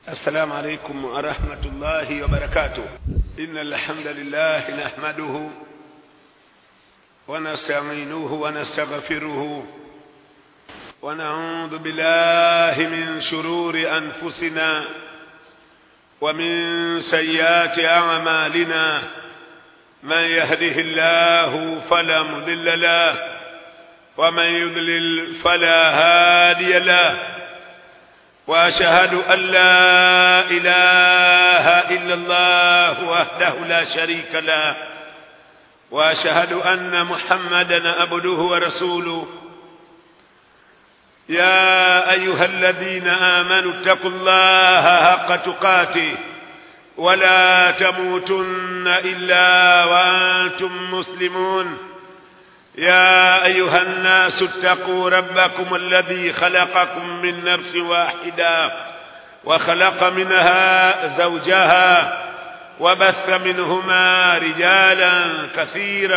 السلام عليكم ورحمة الله وبركاته إن الحمد لله نحمده ونستعينه ونستغفره ونعوذ بالله من شرور أنفسنا ومن سيئات أعمالنا من يهده الله فلا مضل له ومن يضلل فلا هادي له واشهد ان لا اله الا الله وحده لا شريك له واشهد ان محمدا عبده ورسوله يا ايها الذين امنوا اتقوا الله حق تقاته ولا تموتن الا وانتم مسلمون يا ايها الناس اتقوا ربكم الذي خلقكم من نفس واحده وخلق منها زوجها وبث منهما رجالا كثيرا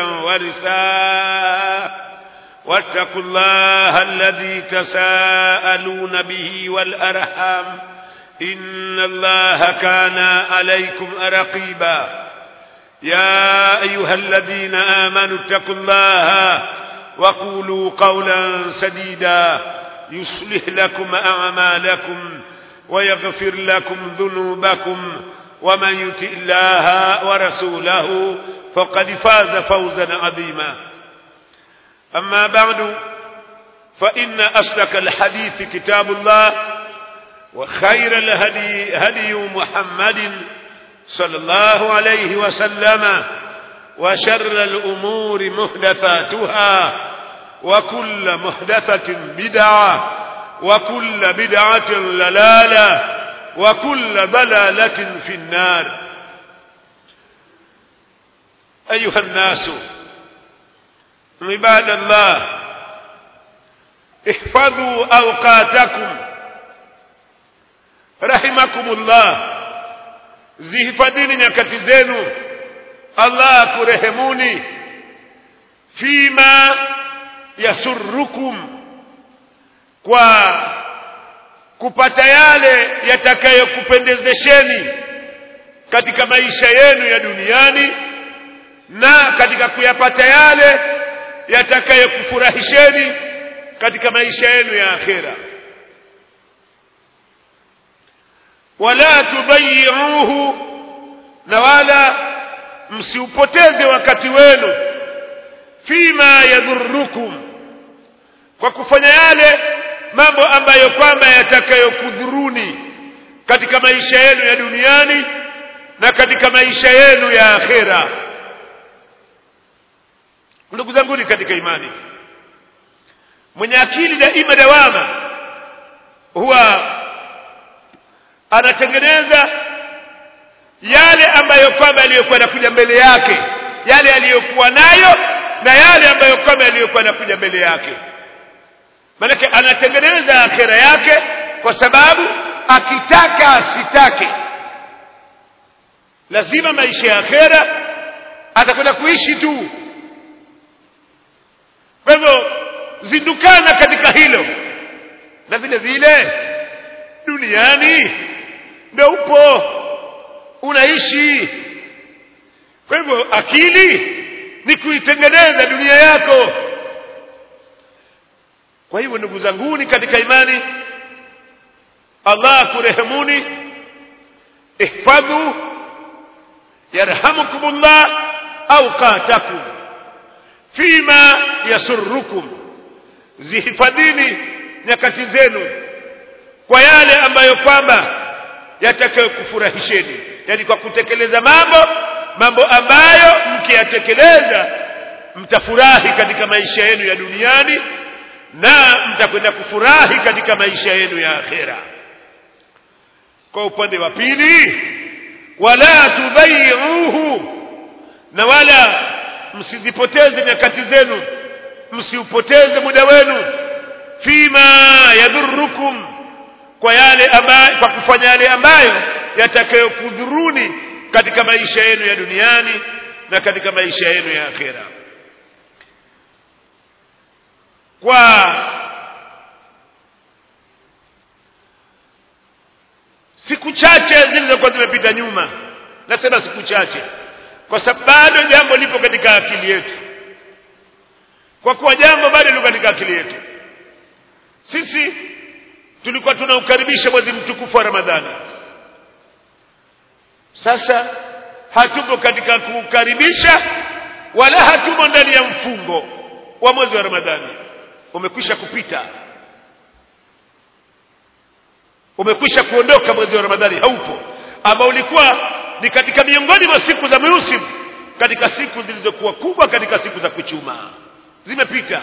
ونساء واتقوا الله الذي تساءلون به والارحام ان الله كان عليكم رقيبا يا ايها الذين امنوا اتقوا الله وقولوا قولا سديدا يصلح لكم اعمالكم ويغفر لكم ذنوبكم ومن يطع الله ورسوله فقد فاز فوزا عظيما اما بعد فان اصدق الحديث كتاب الله وخير الهدي هدي محمد صلى الله عليه وسلم وشر الأمور محدثاتها وكل محدثة بدعة وكل بدعة للالة وكل ضلالة في النار أيها الناس عباد الله احفظوا أوقاتكم رحمكم الله zihifadhini nyakati zenu Allah akurehemuni fima yasurrukum kwa kupata yale yatakayokupendezesheni katika maisha yenu ya duniani na katika kuyapata yale yatakayokufurahisheni katika maisha yenu ya akhera wala tudayyi'uhu na wala msiupoteze wakati wenu fima yadhurrukum kwa kufanya yale mambo ambayo kwamba yatakayokudhuruni katika maisha yenu ya duniani na katika maisha yenu ya akhera ndugu zangu katika imani mwenye akili daima dawama huwa anatengeneza yale ambayo kwamba aliyokuwa anakuja mbele yake yale aliyokuwa nayo na yale ambayo kwamba aliyokuwa anakuja mbele yake maanake anatengeneza akhera yake kwa sababu akitaka asitake lazima maisha ya akhera atakwenda kuishi tu kwa hivyo zindukana katika hilo na vile vile duniani ndio upo unaishi kwa hivyo akili ni kuitengeneza dunia yako kwa hivyo ndugu zanguni katika imani Allah kurehemuni ihfadhu yarhamukumullah au qatakum fima yasurrukum zihifadhini nyakati zenu kwa yale ambayo kwamba yatakayokufurahisheni yani kwa kutekeleza mambo mambo ambayo mkiyatekeleza mtafurahi katika maisha yenu ya duniani na mtakwenda kufurahi katika maisha yenu ya akhera kwa upande wa pili wala tudhayiuhu na wala msizipoteze nyakati zenu msiupoteze muda wenu fima yadhurukum kwa yale ambayo kwa kufanya yale ambayo yatakayokudhuruni katika maisha yenu ya duniani na katika maisha yenu ya akhera kwa siku chache zilizokuwa zimepita nyuma nasema siku chache kwa sababu bado jambo lipo katika akili yetu kwa kuwa jambo bado liko katika akili yetu sisi tulikuwa tunaukaribisha mwezi mtukufu wa ramadhani sasa hatupo katika kuukaribisha wala hatumo ndani ya mfungo wa mwezi wa ramadhani umekwisha kupita umekwisha kuondoka mwezi wa ramadhani haupo ambao ulikuwa ni katika miongoni mwa siku za musim katika siku zilizokuwa kubwa katika siku za kuchuma zimepita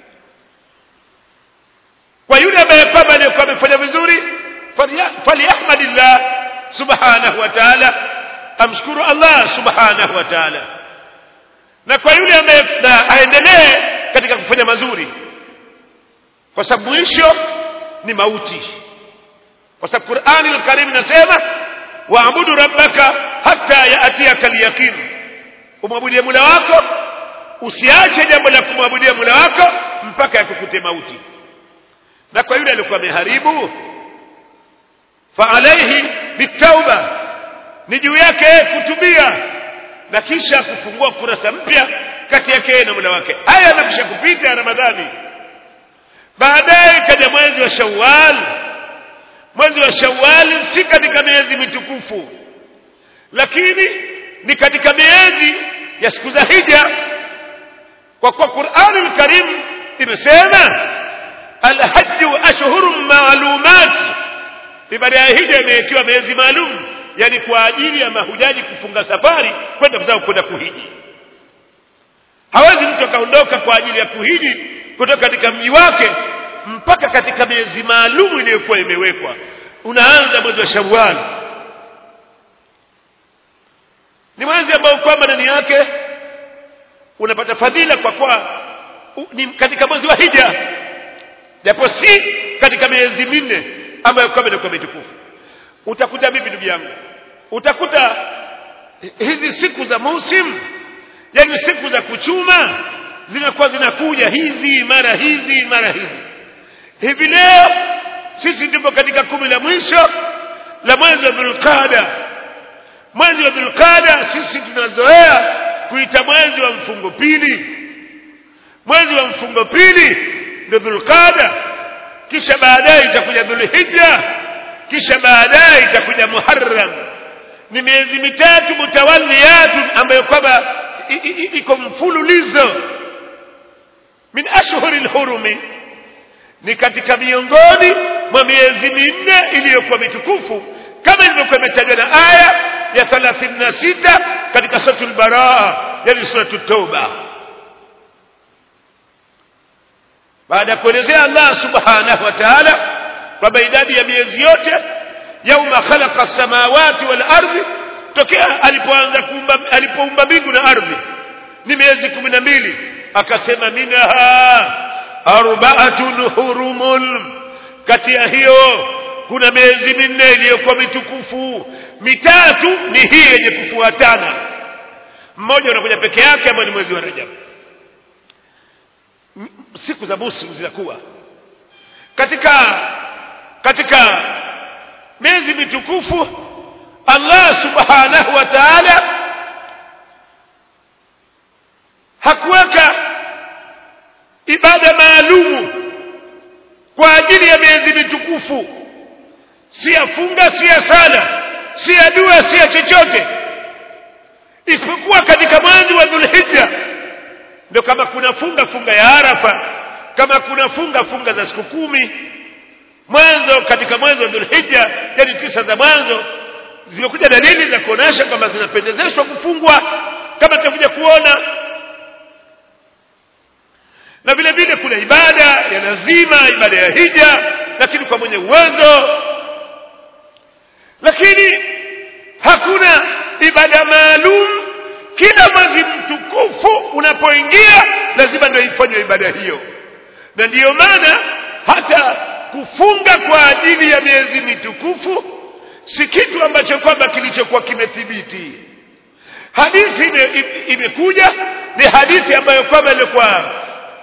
kwa yule ambaye kwamba aliyekuwa amefanya vizuri falyahmadillah subhanahu wa ta'ala amshukuru Allah subhanahu wa ta'ala na kwa yule ambaye aendelee katika kufanya mazuri kwa sababu mwisho ni mauti kwa sababu Qur'ani al-Karim inasema waabudu rabbaka hatta yaatiyaka al-yaqin umwabudie Mola wako usiache jambo la kumwabudia Mola wako mpaka yakukute mauti na kwa yule alikuwa ameharibu fa alayhi bitauba ni juu yake kutubia na kisha kufungua kurasa mpya kati yake na Mola wake haya yanakisha kupita ya Ramadhani baadaye kaja mwezi wa Shawwal mwezi wa Shawwal si katika miezi mitukufu lakini ni katika miezi ya siku za hija kwa kuwa Qur'ani al-Karim imesema al-hajj ashhurun ma'lumat ibada ya hija imewekewa miezi maalum yani kwa ajili ya mahujaji kufunga safari kwenda kuzao kwenda kuhiji hawezi mtu akaondoka kwa ajili ya kuhiji kutoka katika mji wake mpaka katika miezi maalum iliyokuwa imewekwa unaanza mwezi wa Shawwal ni mwezi ambao kwamba ndani yake unapata fadhila kwa kuwa ni katika mwezi wa hija japo si katika miezi minne ambayo kwamba inakuwa mitukufu utakuta vipi ndugu yangu utakuta hizi siku za musim yani siku za kuchuma zinakuwa zinakuja hizi mara hizi mara hizi hivi leo sisi tupo katika kumi la mwisho la mwezi wa dhulqada mwezi wa dhulqada sisi tunazoea kuita mwezi wa mfungo pili mwezi wa mfungo pili ndio dhulqada kisha baadaye itakuja dhulhijja kisha baadaye itakuja muharram ni miezi mitatu mutawalliyatun ambayo kwamba iko mfululizo min ashhuril hurumi ni katika miongoni mwa miezi minne iliyokuwa mitukufu kama ilivyokuwa imetajwa na aya ya 36 katika suratul baraa yani suratul tauba baada ya kuelezea Allah subhanahu wa ta'ala kwamba idadi ya miezi yote yauma khalaqa samawati wal ardi tokea alipoanza kuumba alipoumba mbingu na ardhi ni miezi kumi na mbili akasema minha arbaatun hurumun kati ya hiyo kuna miezi minne iliyokuwa mitukufu mitatu ni hii yenye kufuatana mmoja unakuja peke yake ambao ni mwezi wa Rajab siku za muslim zinakuwa katika katika miezi mitukufu Allah subhanahu wa ta'ala hakuweka ibada maalumu kwa ajili ya miezi mitukufu si ya funga si ya sala si ya dua si ya chochote isipokuwa katika mwezi wa Dhulhijja ndio kama kuna funga funga ya Arafa kama kuna funga funga za siku kumi mwanzo katika mwezi wa Dhulhijja yani tisa za mwanzo zimekuja dalili za kuonesha kwamba zinapendezeshwa kufungwa kama tutakuja kuona na vile vile kuna ibada ya lazima ibada ya hija lakini kwa mwenye uwezo lakini hakuna ibada maalum kila mwezi mtukufu unapoingia lazima ndio ifanywe ibada hiyo na ndiyo maana hata kufunga kwa ajili ya miezi mitukufu si kitu ambacho kwamba kilichokuwa kimethibiti hadithi ime, imekuja ni hadithi ambayo kwamba ilikuwa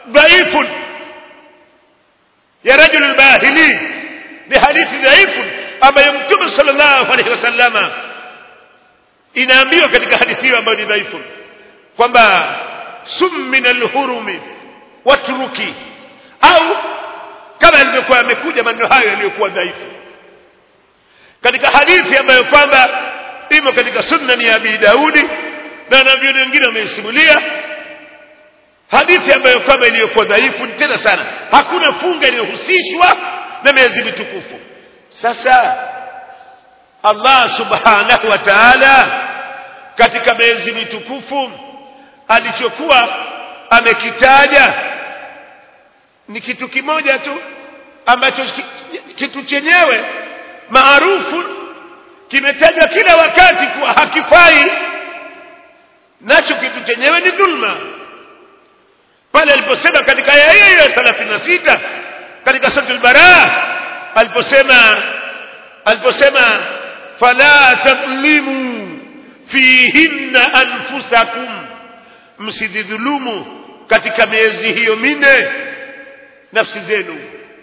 dhaifu ya rajul bahili ni hadithi dhaifu ambayo mtume sallallahu alaihi wasallama inaambiwa katika hadithi hiyo ambayo ni dhaifu kwamba sum min alhurumi watruki au kama ilivyokuwa yamekuja maneno hayo yaliyokuwa dhaifu katika hadithi ambayo kwamba imo katika sunna ya Abi Daudi na wanavyoni wengine wameisimulia hadithi ambayo kwamba iliyokuwa dhaifu tena sana hakuna funga iliyohusishwa na miezi mitukufu sasa Allah subhanahu wa ta'ala katika miezi mitukufu alichokuwa amekitaja ni kitu kimoja tu ambacho kitu chenyewe maarufu kimetajwa kila wakati kuwa hakifai nacho kitu chenyewe ni dhulma pale aliposema katika aya hiyo ya 36 katika sura al-Baraa aliposema aliposema fala tadhlimu fihinna anfusakum msidhulumu katika miezi hiyo minne nafsi zenu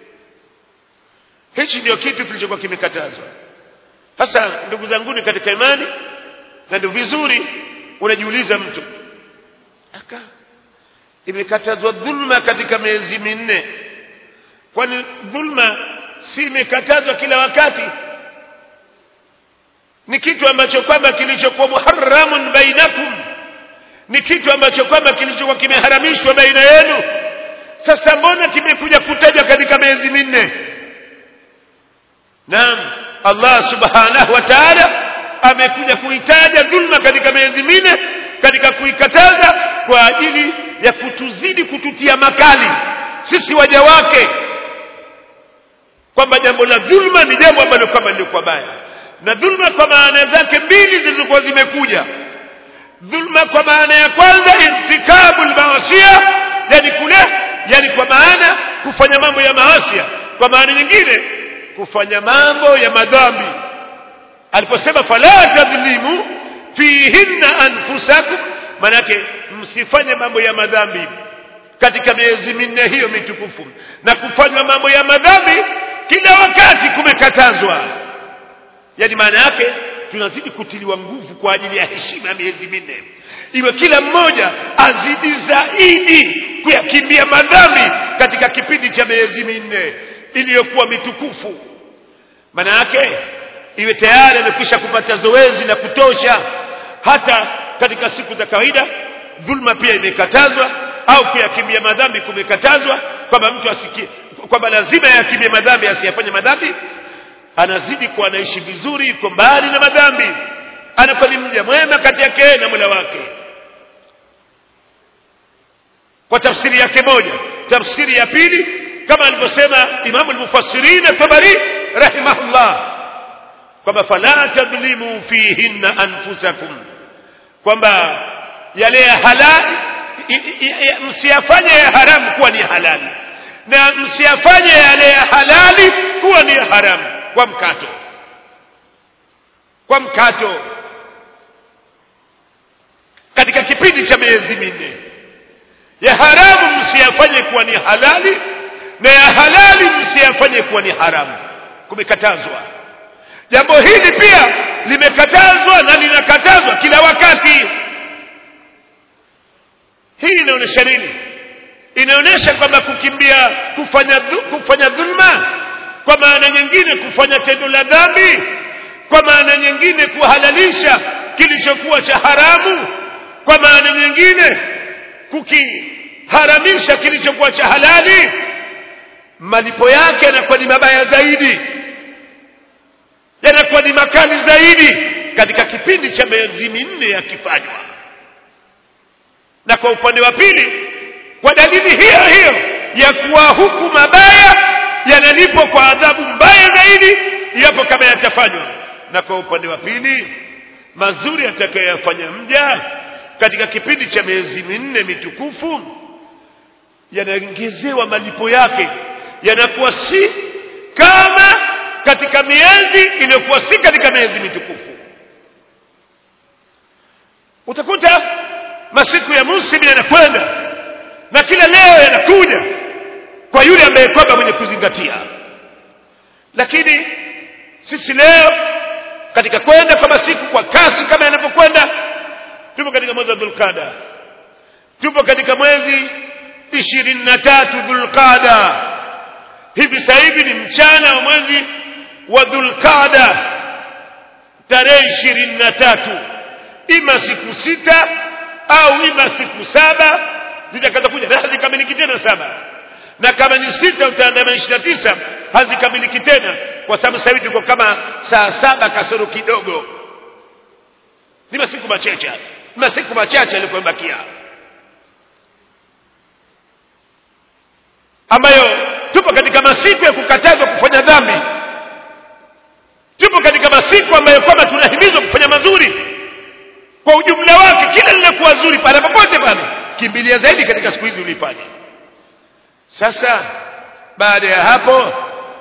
hichi ndio kitu kilichokuwa kimekatazwa sasa ndugu zanguni katika imani na ndio vizuri unajiuliza mtu aka imekatazwa dhulma katika miezi minne kwani dhulma si imekatazwa kila wakati ni kitu ambacho kwamba kilichokuwa muharramun bainakum ni kitu ambacho kwamba kilichokuwa kimeharamishwa baina yenu sasa mbona kimekuja kutajwa katika miezi minne naam Allah subhanahu wa ta'ala amekuja kuitaja dhulma katika miezi minne katika kuikataza kwa ajili ya kutuzidi kututia makali sisi waja wake kwamba jambo la dhulma ni jambo ambalo kama lilikuwa baya na dhulma kwa maana zake mbili zilizokuwa zimekuja dhulma kwa maana ya kwanza irtikabul maasiya yani kule yani kwa maana kufanya mambo ya maasia kwa maana nyingine kufanya mambo ya madhambi aliposema fala tadhlimu fihinna anfusakum manake msifanye mambo ya madhambi katika miezi minne hiyo mitukufu na kufanywa mambo ya madhambi kila wakati kumekatazwa yani maana yake tunazidi kutiliwa nguvu kwa ajili ya heshima ya miezi minne iwe kila mmoja azidi zaidi kuyakimbia madhambi katika kipindi cha miezi minne iliyokuwa mitukufu maana yake iwe tayari amekwisha kupata zoezi la kutosha hata katika siku za kawaida dhulma pia imekatazwa au kuyakimbia madhambi kumekatazwa kwamba mtu asikie kwamba lazima yakimbie madhambi asiyafanye madhambi anazidi kuwa anaishi vizuri yuko mbali na madhambi anakuwa ni mja mwema kati yake na Mola wake kwa tafsiri yake moja tafsiri ya pili kama alivyosema Imamu al-Mufassirin Tabari rahimahullah kwamba fala tadhlimu fihinna anfusakum kwamba yale ya halali msiyafanye ya haramu kuwa ni halali na msiyafanye yale ya halali kuwa ni haramu kwa mkato kwa mkato katika kipindi cha miezi minne ya haramu msiyafanye kuwa ni halali na ya halali msiyafanye kuwa ni haramu kumekatazwa jambo hili pia limekatazwa na linakatazwa kila wakati hii inaonyesha nini inaonyesha kwamba kukimbia kufanya dhu, kufanya dhulma kwa maana nyingine kufanya tendo la dhambi kwa maana nyingine kuhalalisha kilichokuwa cha haramu kwa maana nyingine kukiharamisha kilichokuwa cha halali malipo yake yanakuwa ni mabaya zaidi yanakuwa ni makali zaidi katika kipindi cha miezi minne yakifanywa na kwa upande wa pili kwa dalili hiyo hiyo ya kuwa huku mabaya yanalipwa kwa adhabu mbaya zaidi yapo kama yatafanywa na kwa upande wa pili mazuri atakayoyafanya mja katika kipindi cha miezi minne mitukufu yanaongezewa malipo yake yanakuwa si kama katika miezi iliyokuwa si katika miezi mitukufu utakuta masiku ya muslim yanakwenda na kila leo yanakuja kwa yule ambaye kwamba mwenye kuzingatia lakini sisi leo katika kwenda kwa masiku kwa kasi kama yanavyokwenda tupo katika mwezi wa dhulqada tupo katika mwezi ishirini na tatu dhulqada hivi sasa hivi ni mchana wa mwezi wa dhulqada tarehe ishirini na tatu ima siku sita au ima siku saba zitakaza kuja na hazikamiliki tena saba na kama ni sita utaandama ishirini na tisa hazikamiliki tena kwa sababu sasa hivi tuko kama saa saba kasoro kidogo ni masiku machache ni masiku machache yaliyobakia ambayo tupo katika masiku ya kukatazwa kufanya dhambi tupo katika masiku ambayo kwamba tunahimizwa kufanya mazuri kwa ujumla wake kila linakuwa zuri pale popote pale kimbilia zaidi katika siku hizi ulifanya sasa baada ya hapo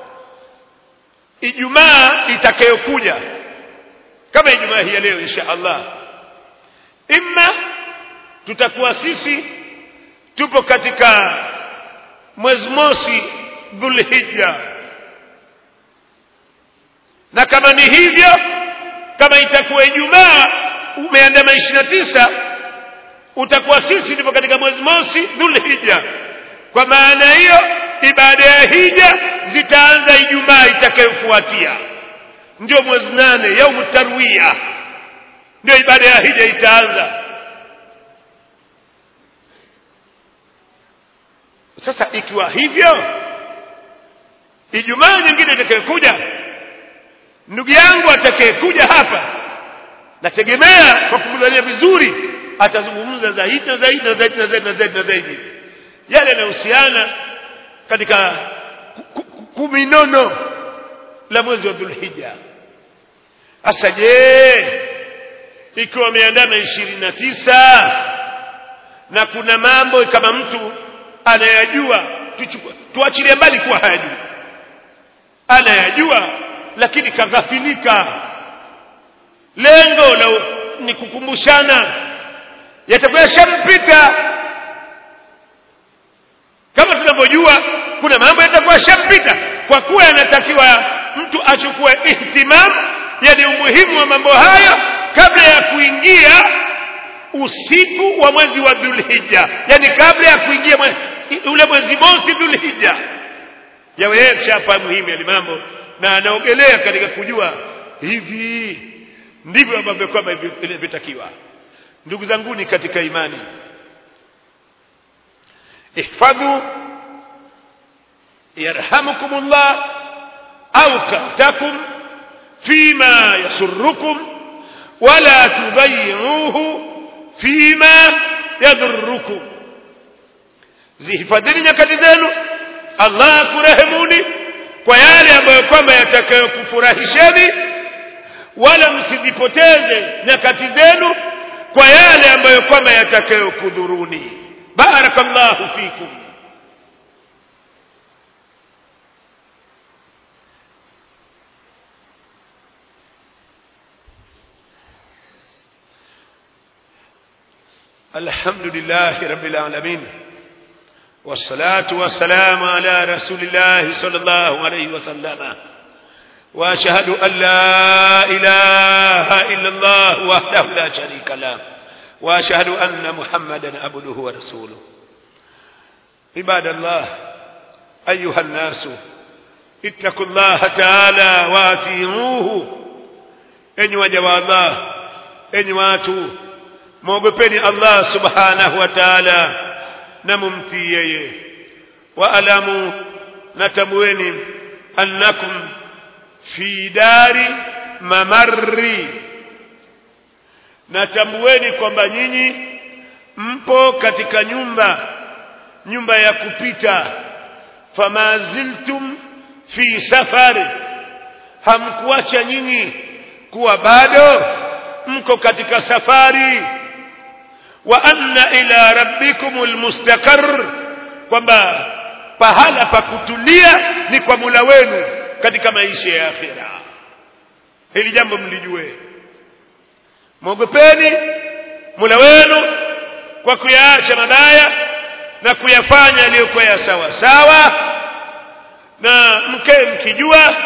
ijumaa itakayokuja kama ijumaa hii ya leo insha allah imma tutakuwa sisi tupo katika mwezi mosi dhulhijja na kama ni hivyo kama itakuwa ijumaa umeandama ishirini na tisa utakuwa sisi tupo katika mwezi mosi dhulhijja kwa maana hiyo ibada ya hija zitaanza ijumaa itakayofuatia ndio mwezi nane yaumu tarwiya ndio ibada ya hija itaanza sasa ikiwa hivyo ijumaa nyingine itakayokuja ndugu yangu atakayekuja hapa nategemea kwa kumdhania vizuri atazungumza zaidi na zaidi na zaidi na zaidi na zaidi na zaidi yale yanayohusiana katika kuminono la mwezi wa dhulhija hasa je ikiwa ameandama ishirini na tisa na kuna mambo kama mtu anayajua tuachilie mbali kuwa hayajui anayajua lakini kaghafilika lengo la ni kukumbushana yatakuwa yashampita kama tunavyojua kuna mambo yatakuwa yashampita kwa kuwa yanatakiwa mtu achukue ihtimam yani umuhimu wa mambo hayo kabla ya kuingia usiku wa mwezi wa dhulhija yani kabla ya kuingia mwe, ule mwezi mosi dhulhija yawe yeye kishafahamu hivi yale mambo na anaogelea katika kujua hivi ndivyo ambavyo kwamba inavyotakiwa ndugu zanguni katika imani ihfadhu yarhamukumullah au kahtakum fima yasurrukum wala tudayyi'uhu fima yadhurrukum zihifadhini nyakati zenu Allah akurehemuni kwa yale ambayo kwamba yatakayokufurahisheni wala msizipoteze nyakati zenu kwa yale ambayo kwamba yatakayokudhuruni barakallahu fikum الحمد لله رب العالمين والصلاة والسلام على رسول الله صلى الله عليه وسلم وأشهد أن لا إله إلا الله وحده لا شريك له وأشهد أن محمدا عبده ورسوله عباد الله أيها الناس اتقوا الله تعالى واتيعوه enyi waja wa Allah enyi watu mwogopeni Allah subhanahu wa ta'ala na mumtii yeye waalamu natambueni annakum fi dari mamarri natambueni kwamba nyinyi mpo katika nyumba nyumba ya kupita fama ziltum fi safari hamkuacha nyinyi kuwa bado mko katika safari wa anna ila rabbikumul mustaqarr kwamba pahala pa kutulia ni kwa Mola wenu katika maisha ya akhira hili jambo mlijue mwogopeni Mola wenu kwa kuyaacha mabaya na kuyafanya yaliyokuwa ya sawa sawa na mke mkijua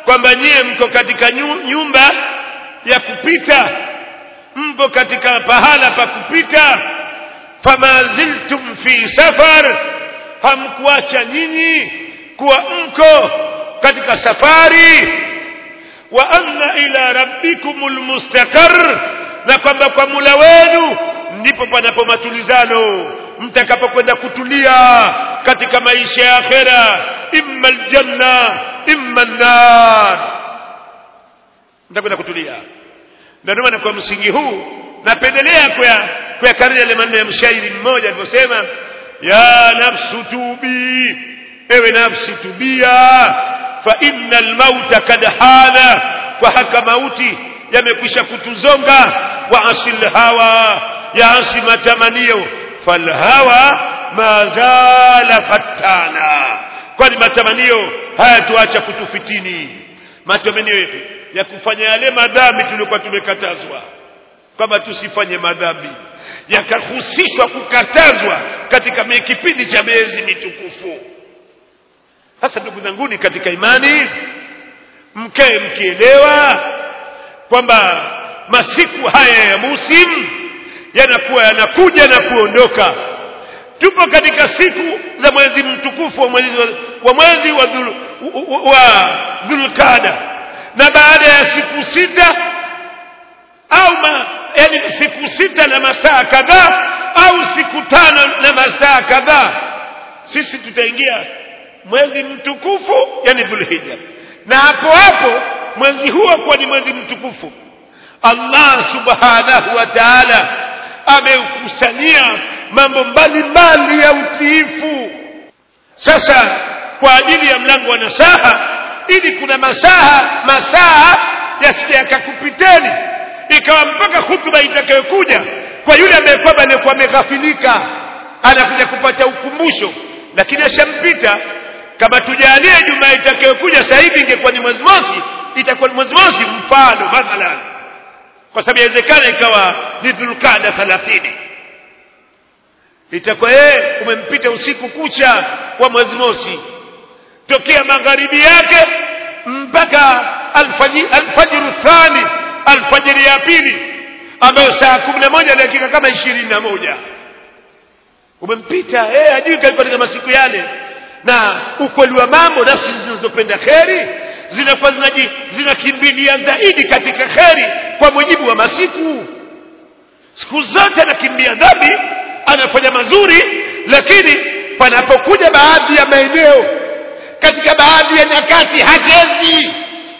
kwamba nyie mko katika nyumba ya kupita mpo katika pahala pa kupita fama ziltum fi safar hamkuacha nyinyi kuwa mko katika safari wa anna ila rabbikumul mustaqar na kwamba kwa mula wenu ndipo panapo matulizano mtakapokwenda kutulia katika maisha ya akhera imma aljanna imma an-nar mtakwenda kutulia ndio maana kwa msingi huu napendelea kwa kuyakariri yale maneno ya mshairi mmoja aliposema ya nafsu tubi ewe nafsi tubia fa innal mauta kad hana kwa haka mauti yamekwisha kutuzonga wa asil hawa ya asi matamanio falhawa mazala fatana kwani matamanio hayatuacha kutufitini matamanio yetu ya kufanya yale madhambi tuliokuwa tumekatazwa kwamba tusifanye madhambi yakahusishwa kukatazwa katika kipindi cha miezi mitukufu sasa ndugu zanguni katika imani mkae mkielewa kwamba masiku haya ya musimu yanakuwa yanakuja na kuondoka tupo katika siku za mwezi mtukufu wa mwezi wa mwezi wa, dhul, wa dhulkada na baada ya siku sita au ma, yani siku sita na masaa kadhaa au siku tano na masaa kadhaa sisi tutaingia mwezi mtukufu yani dhulhija na hapo hapo mwezi huo kuwa ni mwezi mtukufu Allah subhanahu wa ta'ala ameukusanyia mambo mbalimbali ya utiifu sasa kwa ajili ya mlango wa nasaha ili kuna masaha masaa yasije yakakupiteni ikawa mpaka hutuba itakayokuja kwa yule ambaye kwamba alikuwa ameghafilika anakuja kupata ukumbusho lakini ashampita kama tujalie jumaa itakayokuja sasa hivi ingekuwa ni mwezi mosi itakuwa ni mwezi mosi mfano mathalan kwa sababu inawezekana ikawa ni dhulkada 30 itakuwa yeye umempita usiku kucha wa mwezi mosi tokea magharibi yake mpaka alfajiri alfajiru thani alfajiri ya pili ambayo saa kumi na moja dakika kama ishirini na moja umempita yeye hajui katika masiku yale na ukweli wa mambo nafsi zinazopenda kheri zinakuwa zinakimbilia zaidi katika kheri kwa mujibu wa masiku siku zote anakimbia dhambi anafanya mazuri lakini panapokuja baadhi ya maeneo katika baadhi ya nyakati hachezi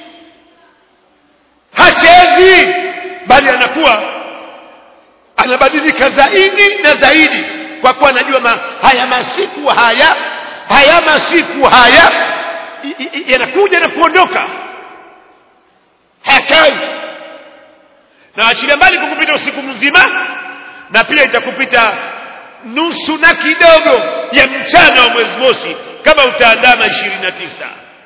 hachezi bali anakuwa anabadilika zaidi na zaidi kwa kuwa anajua ma, haya masiku haya haya masiku haya yanakuja na kuondoka hayakai na achilia mbali kukupita usiku mzima na pia itakupita nusu na kidogo ya mchana wa mwezi mosi kama utaandama ishirini na tisa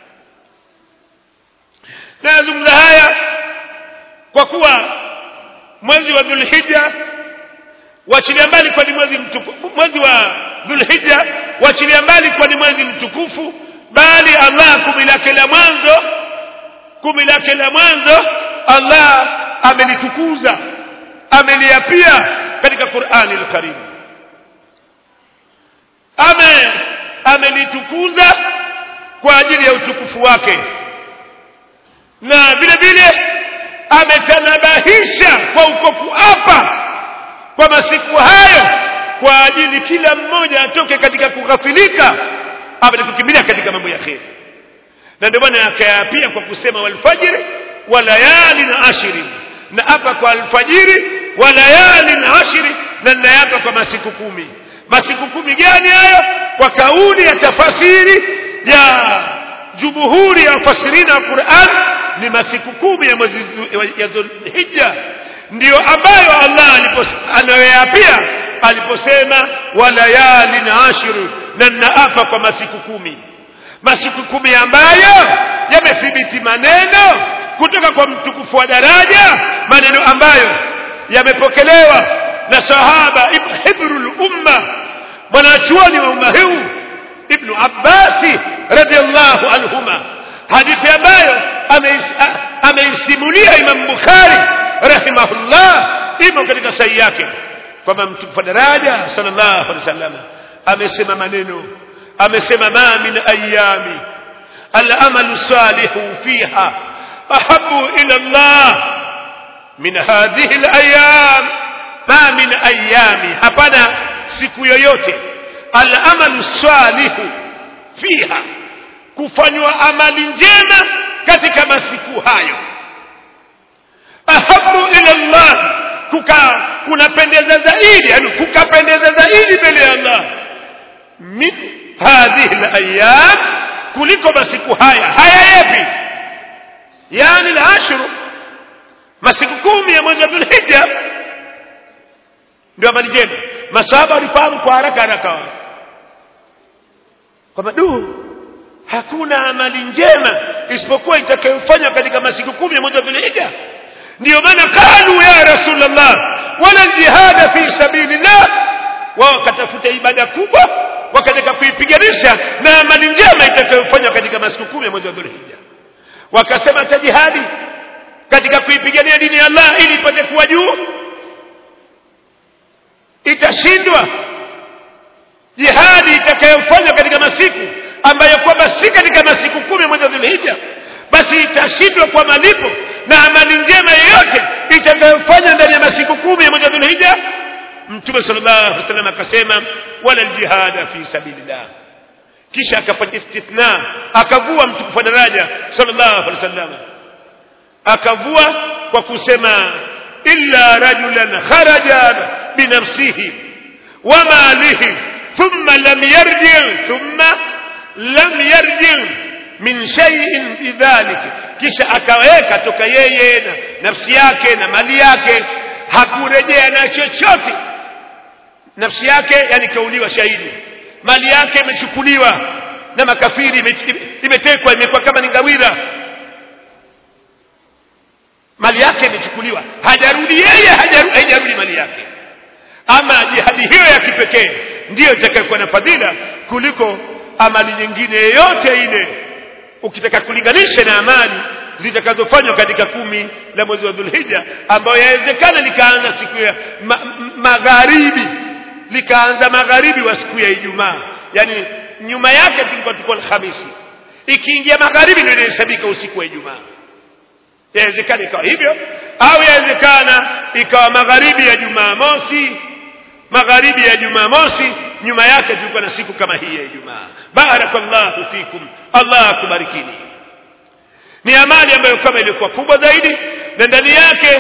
nayazungumza haya kwa kuwa mwezi wa dhulhija wachilia mbali kwa ni mwezi mtukufu mwezi wa dhulhija wachilia mbali kwa ni mwezi mtukufu bali allah kumi lake la mwanzo kumi lake la mwanzo allah amelitukuza ameliapia katika qurani lkarim ame amelitukuza kwa ajili ya utukufu wake na vile vile ametanabahisha kwa uko kuapa kwa masiku hayo kwa ajili kila mmoja atoke katika kughafilika apate kukimbilia katika mambo ya kheri na ndio maana akayaapia kwa kusema walfajiri wa layali na ashiri na hapa kwa alfajiri wa layali na ashiri na nayapa kwa masiku kumi masiku kumi gani hayo kwa kauli ya tafasiri ya jumhuri ya wafasirina wa Qur'an ni masiku kumi ya mwezi ya Dhulhijja ndiyo ambayo Allah anayoyapia aliposema walayali na ashiru na naapa kwa masiku kumi masiku kumi ambayo yamethibiti maneno kutoka kwa mtukufu wa daraja maneno ambayo yamepokelewa na sahaba hibrul umma mwanachuoni wa umma huu ibnu abbasi radhiallahu anhuma hadithi ambayo ameisimulia Imam Bukhari rahimahullah imo katika sahihi yake kwamba mtukufu daraja sallallahu alaihi wasallam amesema maneno amesema ma min ayami al-amalu salihu fiha ahabu ila Allah min hadhihi al-ayam ma min ayami hapana siku yoyote al-amalu salihu fiha kufanywa amali njema katika masiku hayo ahabu ila Allah kuka kunapendeza zaidi yani kukapendeza zaidi mbele ya Allah min hadhihi alayam kuliko masiku haya haya yapi yani al-ashru masiku kumi ya mwezi wa Dhulhijja ndio amali njema masahaba walifahamu kwa haraka haraka kwamba du hakuna amali njema isipokuwa itakayofanywa katika masiku kumi ya mwezi wa Dhulhijja ndio maana kalu ya rasulullah wala jihada fi sabilillah wao wakatafuta ibada kubwa wakataka kuipiganisha na amali njema itakayofanywa katika masiku kumi ya mwezi wa Dhulhijja wakasema hata jihadi katika kuipigania dini ya Allah ili ipate kuwa juu itashindwa jihadi itakayofanywa katika masiku ambayo kwamba si katika masiku kumi mwezi wa Dhulhijja basi itashindwa kwa malipo na amali njema yoyote itakayofanywa ndani ya masiku kumi ya mwezi wa Dhulhijja Mtume sallallahu alaihi wasallam akasema wala aljihada fi sabilillah kisha akafanya istithna akavua mtukufu daraja sallallahu alaihi wasallam akavua kwa kusema illa rajulan kharaja binafsihi wa malihi thumma lam yarji thumma lam yarji min shay'in bidhalik kisha akaweka toka yeye na nafsi yake na mali yake hakurejea na chochote nafsi yake yani kauliwa shahidi mali yake imechukuliwa na makafiri imetekwa imekuwa kama ni ngawira mali yake imechukuliwa hajarudi yeye hajarudi mali yake ama jihadi hiyo ya kipekee ndiyo itakayokuwa na fadhila kuliko amali nyingine yoyote ile ukitaka kulinganisha na amali zitakazofanywa katika kumi la mwezi wa Dhulhijja ambayo yawezekana likaanza siku ya ma, magharibi likaanza magharibi wa siku ya Ijumaa yani nyuma yake tulikuwa tuko Alhamisi ikiingia magharibi ndio inahesabika usiku wa Ijumaa yawezekana ikawa hivyo au yawezekana ikawa magharibi ya Jumamosi magharibi ya Jumamosi nyuma yake tulikuwa na siku kama hii ya Ijumaa barakallahu fikum Allah akubarikini ni amali ambayo kama ilikuwa kubwa zaidi na ndani yake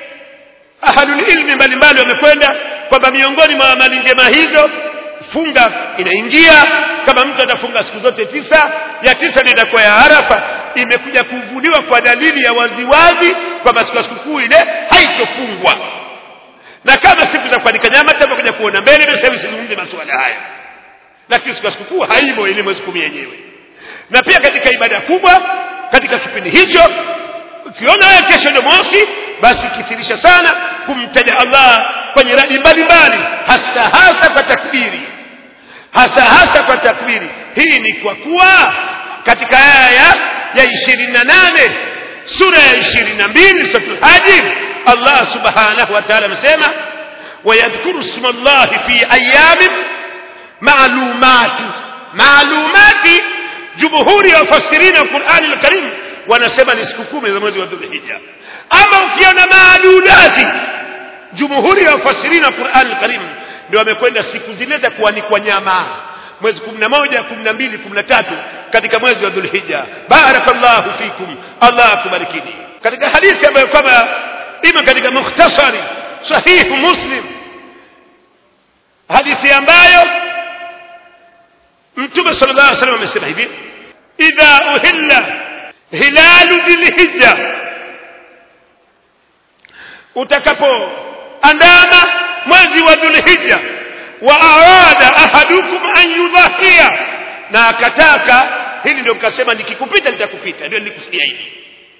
ahlul ilmi mbalimbali wamekwenda kwamba miongoni mwa amali njema hizo funga inaingia kama mtu atafunga siku zote tisa ya tisa ndio itakuwa ya Arafa imekuja kuvuliwa kwa dalili ya waziwazi kwamba siku ya sikukuu ile haitofungwa na kama siku za kuandika nyama tutakuja kuona mbele na sasa sizungumze masuala haya lakini siku ya sikukuu haimo ile mwezi kumi yenyewe na pia katika ibada kubwa katika kipindi hicho ukiona wewe kesho ndio mosi basi kithirisha sana kumtaja Allah kwenye radi mbalimbali hasa hasa kwa takbiri hasa hasa kwa takbiri hii ni kwa kuwa katika aya ya ishirini na nane sura ya ishirini na mbili suratul haji Allah subhanahu wa ta'ala amesema wayadhkuru isma Allah fi ayamin maalumati maalumati jumhuri ya wafasirina wa Qur'ani al-Karim wanasema ni siku kumi za mwezi wa Dhulhijja ama ukiona maadudati jumhuri ya wafasirina wa Qur'ani al-Karim ndio wamekwenda siku zile za kuanikwa nyama mwezi 11 12 13 katika mwezi wa Dhulhijja barakallahu fikum Allah akubarikini katika hadithi ambayo kwamba ima katika mukhtasari sahihu muslim hadithi ambayo mtume sallallahu alaihi wasallam amesema hivi idha uhilla hilalu dhilhijja utakapoandama mwezi wa dhulhijja wa arada ahadukum an yudhahia na akataka hili ndio kasema nikikupita nitakupita ndio nilikusudia hivi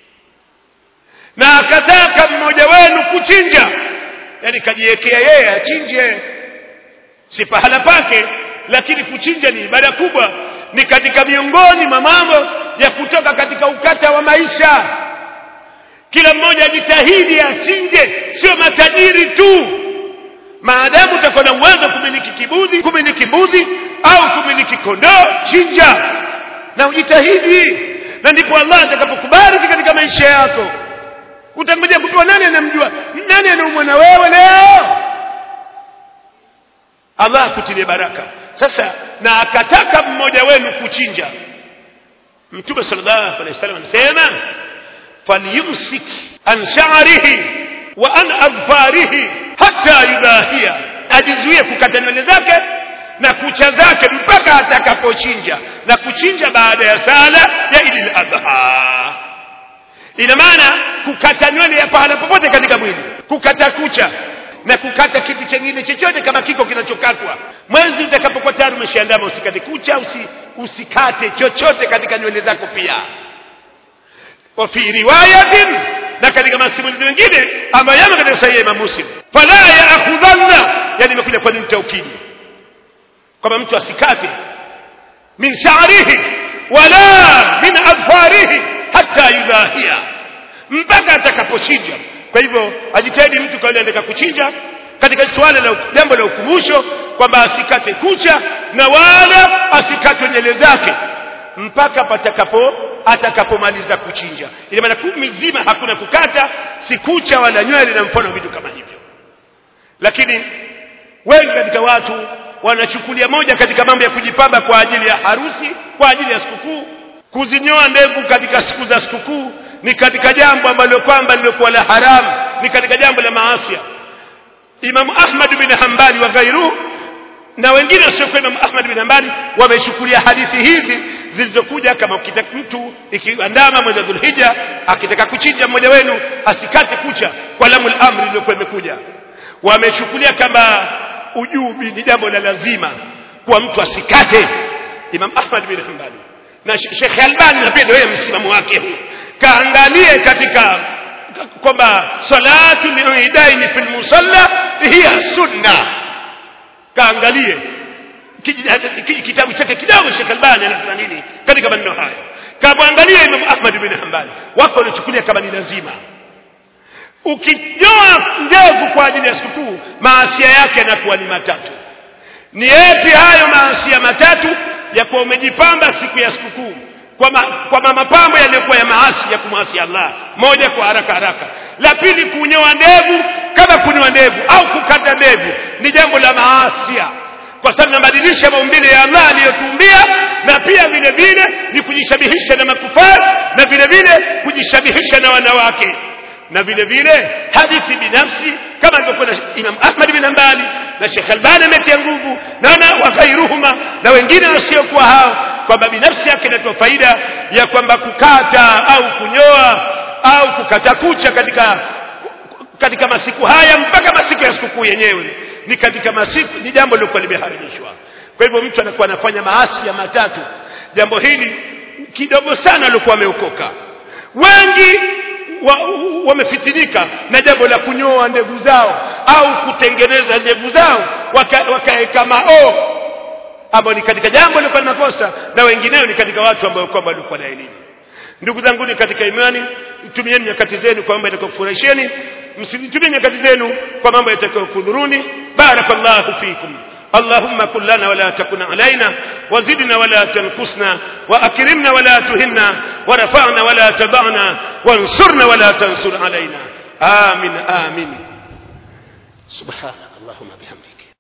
na akataka mmoja wenu kuchinja yani kajiwekea yeye achinje si pahala pake lakini kuchinja ni ibada kubwa ni katika miongoni mwa mambo ya kutoka katika ukata wa maisha kila mmoja ajitahidi achinje sio matajiri tu maadamu utakuwa na uwezo kumiliki kibuzi kumiliki mbuzi au kumiliki kondoo chinja na ujitahidi na ndipo Allah atakapokubariki katika maisha yako utangoja kupewa nani anamjua nani anaumwa na wewe leo Allah akutilie baraka sasa na akataka mmoja wenu kuchinja mtume sallallahu alaihi wasallam anasema falyumsik an sha'rihi wa an adfarihi hatta yudahia ajizuie kukata nywele zake na kucha zake mpaka atakapochinja na kuchinja baada ya sala ya idil adha ina maana kukata nywele ya pahala popote katika mwili kukata kucha na kukata kitu chengine chochote kama kiko kinachokatwa mwezi utakapokuwa tayari umeshaandama usikate kucha usi, usikate chochote katika nywele zako pia wa fi riwayatin na katika masimulizi mengine ambayo yamo katika sahihi ya Imam Muslim fala yaakhudhanna yani imekuja kwa nini taukidi kwamba mtu asikate min sha'rihi wala min adfarihi hata yudahia mpaka atakapochinja kwa hivyo ajitahidi mtu kwa yule anataka kuchinja katika swala la jambo la ukumbusho kwamba asikate kucha na wala asikate nywele zake mpaka patakapo atakapomaliza kuchinja ina maana kumi zima hakuna kukata si kucha wala nywele na mfano vitu kama hivyo lakini wengi katika watu wanachukulia moja katika mambo ya kujipamba kwa ajili ya harusi kwa ajili ya sikukuu kuzinyoa ndevu katika siku za sikukuu ni katika jambo ambalo kwamba limekuwa la haramu ni katika jambo la maasia Imam Ahmad bin Hanbali wa ghairuhu na wengine wasiokuwa Imam Ahmad bin Hanbali wameshukulia hadithi hizi zilizokuja kama ukitaka mtu ikiandama mwezi wa Dhulhijja akitaka kuchinja mmoja wenu asikate kucha kwa lamul amri iliyokuwa imekuja wamechukulia kama ujubi ni jambo la lazima kwa mtu asikate Imam Ahmad bin Hanbali na Sheikh Albani na pia ndio msimamo wake huu kaangalie katika kwamba salatu liidaini fil musalla hiya sunna kaangalie kitabu chake kidogo Sheikh Albani anasema nini katika maneno haya kamwangalia Imam Ahmad bin Hanbali wako wanachukulia kama ni lazima ukinyoa ndevu kwa ajili ya sikukuu maasia yake yanakuwa ni matatu ni yapi hayo maasia matatu ya kuwa umejipamba siku ya sikukuu kwa, ma, kwa mapambo yaliyokuwa ya maasi ya kumwasi Allah moja kwa haraka haraka la pili kunyoa ndevu kama kunyoa ndevu au kukata ndevu ni jambo la maasia kwa sababu nabadilisha maumbile ya Allah aliyotumbia na pia vile vile ni kujishabihisha na makufari na vile vile kujishabihisha na wanawake na vile vile hadithi binafsi kama alivyokuwa na Imam Ahmad bin Hanbali na Sheikh Albani ametia nguvu na na waghairuhuma na wengine wasiokuwa hao kwamba binafsi yake inatoa faida ya kwamba kukata au kunyoa au kukata kucha katika katika masiku haya mpaka masiku ya sikukuu yenyewe ni katika masiku ni jambo lilokuwa limeharamishwa kwa hivyo mtu anakuwa anafanya maasi ya matatu jambo hili kidogo sana alikuwa ameokoka wengi wamefitinika wa na jambo la kunyoa ndevu zao au kutengeneza ndevu zao wakaweka waka mao ambao ni katika jambo lilikuwa makosa na wengineo ni katika watu ambao kwamba walikuwa na elimu ndugu zangu ni katika imani tumieni nyakati zenu kwa mambo yatakayokufurahisheni msitumie nyakati zenu kwa mambo yatakayokudhuruni barakallahu fikum اللهم كن لنا ولا تكن علينا وزدنا ولا تنقصنا وأكرمنا ولا تهنا ورفعنا ولا تبعنا وانصرنا ولا تنصر علينا آمين آمين سبحانك اللهم بحمدك